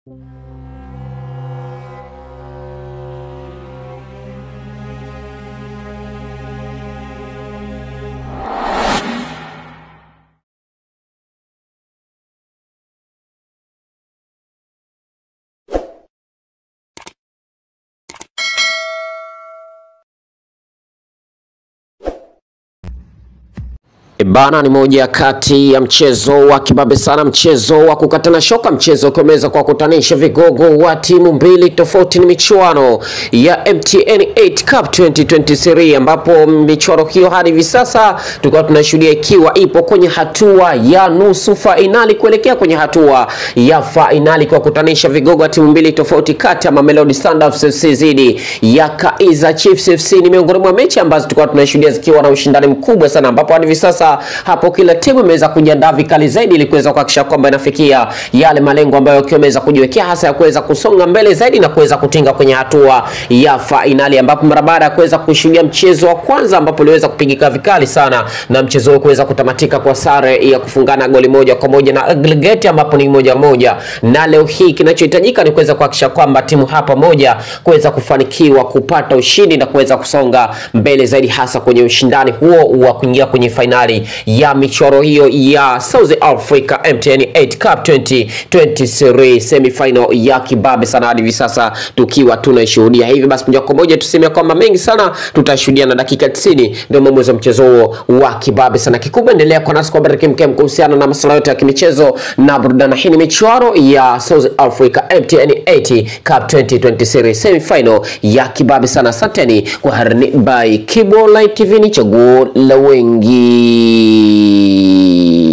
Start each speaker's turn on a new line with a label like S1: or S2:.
S1: Bana ni moja kati ya mchezo wa kibabe sana, mchezo wa kukatana shoka, mchezo ukiweza kwa kutanisha vigogo wa timu mbili tofauti. Ni michuano ya MTN 8 Cup 2023 ambapo michuano hiyo hadi hivi sasa tulikuwa tunashuhudia ikiwa ipo kwenye hatua ya nusu fainali kuelekea kwenye hatua ya fainali kwa kutanisha vigogo wa timu mbili tofauti kati ya Mamelodi Sundowns FC dhidi ya Kaizer Chiefs FC. Ni miongoni mwa mechi ambazo tulikuwa tunashuhudia zikiwa na ushindani mkubwa sana, ambapo hadi hivi sasa hapo kila timu imeweza kujiandaa vikali zaidi ili kuweza kuhakikisha kwamba inafikia yale malengo ambayo wakiwa wameweza kujiwekea hasa ya kuweza kusonga mbele zaidi na kuweza kutinga kwenye hatua ya fainali, ambapo mara baada ya kuweza kushuhudia mchezo wa kwanza ambapo uliweza kupigika vikali sana na mchezo huo kuweza kutamatika kwa sare ya kufungana goli moja kwa moja na aggregate ambapo ni moja moja, na leo hii kinachohitajika ni kuweza kuhakikisha kwamba timu hapa moja kuweza kufanikiwa kupata ushindi na kuweza kusonga mbele zaidi hasa kwenye ushindani huo wa kuingia kwenye fainali ya michoro hiyo ya South Africa MTN 8 Cup 2023 semifinal ya kibabe sana hadi hivi sasa tukiwa tunaishuhudia. Hivi basi moja kwa moja tuseme kwamba mengi sana tutashuhudia, na dakika 90 ndio mwanzo wa mchezo huo wa kibabe sana. Kikubwa endelea kwa nasi kwa baraka mkem kuhusiana na masuala yote ya kimichezo na burudani. Hii ni michoro ya South Africa MTN 8 Cup 2023 semifinal ya kibabe sana. Asanteni kwa harini by Kibo Live TV, ni chaguo la wengi.